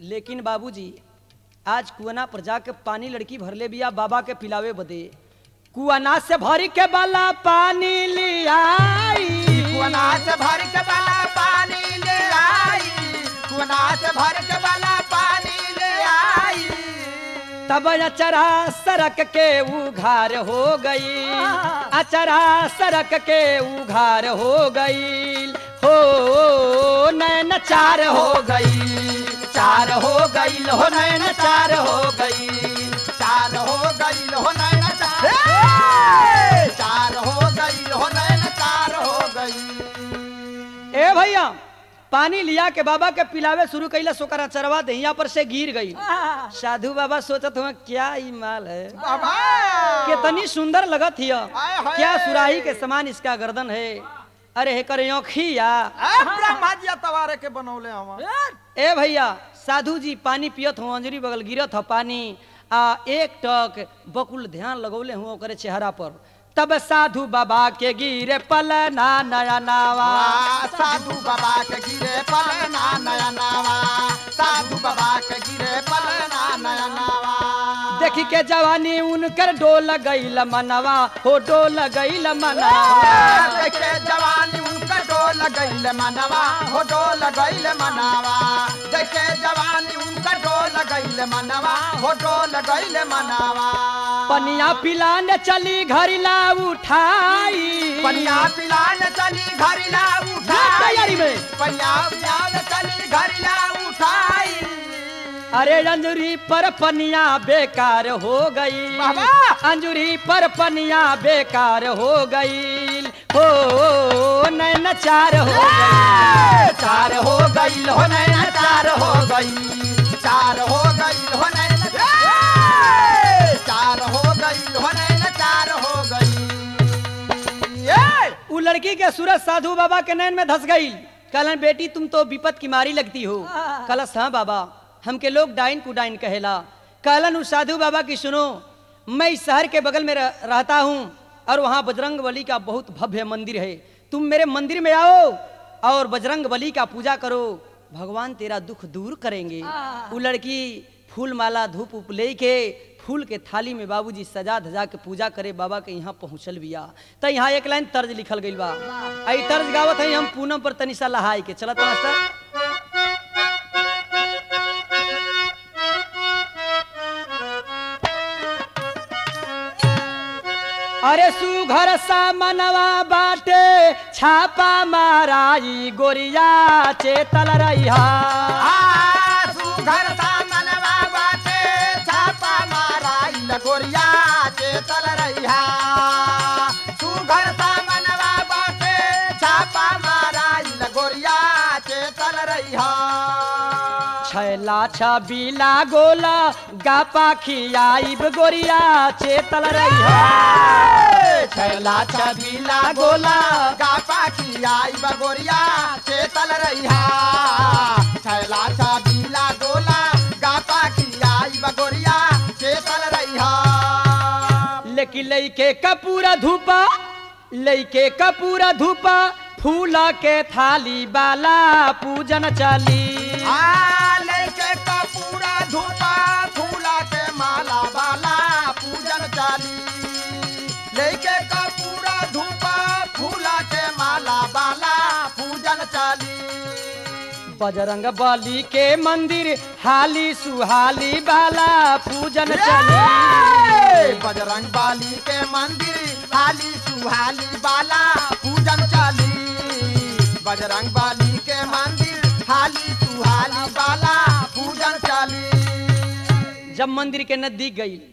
लेकिन बाबूजी आज कुआना पर जाके पानी लड़की भरले बिया बाबा के पिलावे बदे कुआना से भरी के बाला पानी लियाई कुआना से भर के वाला पानी ले आई कुआना से भर के वाला पानी ले आई तब अचरा सरक के उघार हो गई अचरा सरक के उघार हो गई हो नैन चार हो गई चार हो गई हो नैन चार हो गई चार हो गई हो नैन चार चार हो गई हो नैन चार हो गई ए भैया पानी लिया के बाबा के पिलावे शुरू कैला सोकरा चरवा दहिया पर से गिर गई साधु बाबा सोचत हुआ क्या ही माल है बाबा कितनी सुंदर लगत हिय आय हाय। क्या सुराही के समान इसका गर्दन है अरे हे करे औखिया ए, ब्रह्मा जी तवारे के बनौले हम ए भैया साधु जी पानी पियत हो अंजरी बगल गिरत हो पानी आ एक टक बकुल ध्यान लगौले हुआ ओकरे चेहरा पर तब साधु बाबा के गिरे पलना नया नावा वाह, साधु बाबा के गिरे पलना नया नावा साधु बाबा के गिरे पलना नया नावा देखी के जवानी उनकर डोल गईल मनवा हो डोल गईल मनवा देखे जवानी उनका डोल गईल मनवा हो डोल गईल मनावा देखे जवानी उनका डोल गईल मनवा हो डोल गईल मनावा पनिया पिलाने चली घरिला उठाई पनिया पिलान चली घरिला जा तैयारी उठाई में। पनिया पिलान चली घरिला उठाई अरे अंजुरी पर पनिया बेकार हो गई बाबा! अंजुरी पर पनिया बेकार हो गई हो नैन चार हो गई चार हो गई हो नैना चार हो गई चार हो गई हो नैना चार हो गई हो नैना चार हो गई ए! उ लड़की के सूरज साधु बाबा के नैन में धस गई कहलन बेटी तुम तो विपत की मारी लगती हो कलस हाँ बाबा हमके लोग डाइन कुडाइन कहेला कहलन उस साधु बाबा की सुनो मैं इस शहर के बगल में रह, रहता हूँ और वहाँ बजरंग बली का बहुत भव्य मंदिर है तुम मेरे मंदिर में आओ और बजरंग बली का पूजा करो भगवान तेरा दुख दूर करेंगे वो लड़की फूल माला धूप उप ले के फूल के थाली में बाबूजी सजा धजा के पूजा करे बाबा के यहाँ पहुँचल बिया तो यहाँ एक लाइन तर्ज लिखल गई बा आई तर्ज गावत है हम पूनम पर तनिसा लहाई के चलत मास्टर अरे सुघर सा मनवा बाटे छापा माराई गोरिया चेतल रहिया आ, सुघर सा मनवा बाटे, छापा माराई लगोरिया चेतल रहिया। सुघर सा मनवा बाटे, छापा माराई लगोरिया चेतल रहिया। छैला छबीला गोला गापा खियाइब गोरिया चेतल रहिया छैला छबीला गोला गापा की आई बगोरिया चेतल रहिया छैला छबीला गोला गापा की आई बगोरिया चेतल रहिया लेकिन लइके कपूरा धूपा लइके कपूरा धूपा फूला के थाली बाला पूजन चली आ लेके कपूरा धूपा फूला के माला वाला पूजन चाली लेके कपूरा धूपा फूला के माला वाला पूजन चाली बजरंग बली के मंदिर हाली सुहाली बाला पूजन चली ए, बजरंग बाली के मंदिर हाली सुहाली बाला पूजन चाली बजरंग बाली के मंदिर हाली सुहाली बाला पूजन चाली जब मंदिर के नजदीक गई